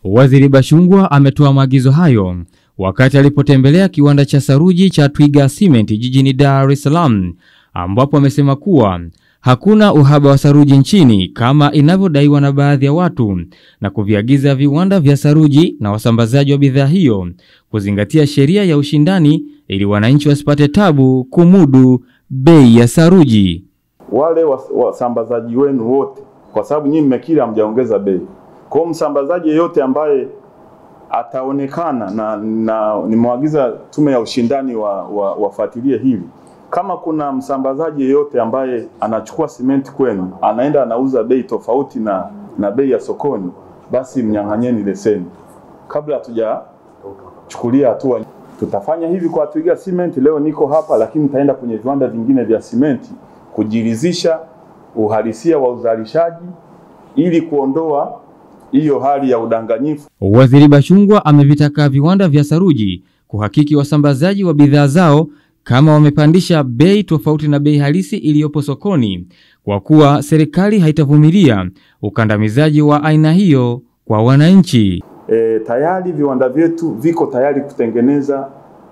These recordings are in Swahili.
Waziri Bashungwa ametoa maagizo hayo wakati alipotembelea kiwanda cha saruji cha Twiga Cement jijini Dar es Salaam, ambapo amesema kuwa hakuna uhaba wa saruji nchini kama inavyodaiwa na baadhi ya watu na kuviagiza viwanda vya saruji na wasambazaji wa bidhaa hiyo kuzingatia sheria ya ushindani ili wananchi wasipate tabu kumudu bei ya saruji. Wale wasambazaji wenu wote, kwa sababu nyinyi mmekiri hamjaongeza bei. Kwa hiyo msambazaji yeyote ambaye ataonekana na, na nimewaagiza tume ya ushindani wa, wa, wafuatilie hili kama kuna msambazaji yeyote ambaye anachukua simenti kwenu anaenda anauza bei tofauti na, na bei ya sokoni, basi mnyang'anyeni leseni kabla hatujachukulia hatua. Tutafanya hivi kwa Twiga Cement. Leo niko hapa, lakini nitaenda kwenye viwanda vingine vya simenti kujiridhisha uhalisia wa uzalishaji ili kuondoa hiyo hali ya udanganyifu. Waziri Bashungwa amevitaka viwanda vya saruji kuhakiki wasambazaji wa bidhaa zao kama wamepandisha bei tofauti na bei halisi iliyopo sokoni, kwa kuwa serikali haitavumilia ukandamizaji wa aina hiyo kwa wananchi. E, tayari viwanda vyetu viko tayari kutengeneza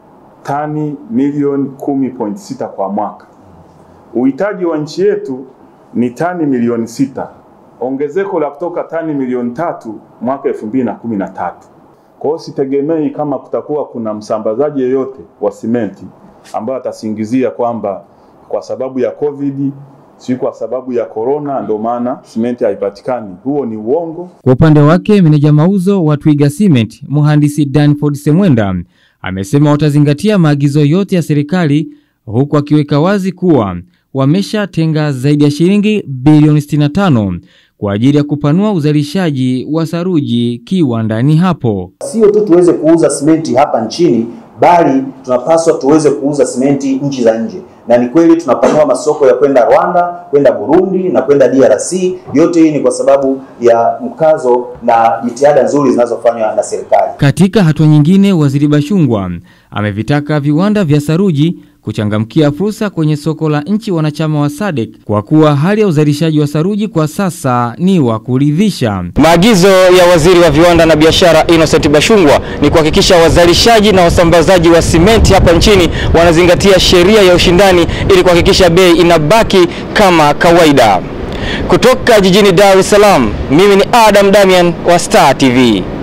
tani milioni 10.6 kwa mwaka. Uhitaji wa nchi yetu ni tani milioni sita, ongezeko la kutoka tani milioni tatu mwaka 2013. Kwa hiyo sitegemei kama kutakuwa kuna msambazaji yeyote wa simenti ambayo atasingizia kwamba kwa sababu ya COVID si kwa sababu ya corona ndio maana simenti haipatikani. Huo ni uongo. Kwa upande wake, meneja mauzo wa Twiga Cement mhandisi Danford Semwenda amesema watazingatia maagizo yote ya serikali, huku akiweka wazi kuwa wameshatenga zaidi ya shilingi bilioni 65 kwa ajili ya kupanua uzalishaji wa saruji kiwandani hapo. Sio tu tuweze kuuza simenti hapa nchini bali tunapaswa tuweze kuuza simenti nchi za nje, na ni kweli tunapanua masoko ya kwenda Rwanda, kwenda Burundi na kwenda DRC. Yote hii ni kwa sababu ya mkazo na jitihada nzuri zinazofanywa na serikali. Katika hatua nyingine, Waziri Bashungwa amevitaka viwanda vya saruji kuchangamkia fursa kwenye soko la nchi wanachama wa SADC kwa kuwa hali ya uzalishaji wa saruji kwa sasa ni wa kuridhisha. Maagizo ya Waziri wa Viwanda na Biashara Innocent Bashungwa ni kuhakikisha wazalishaji na wasambazaji wa simenti hapa nchini wanazingatia sheria ya ushindani ili kuhakikisha bei inabaki kama kawaida. Kutoka jijini Dar es Salaam, mimi ni Adam Damian wa Star TV.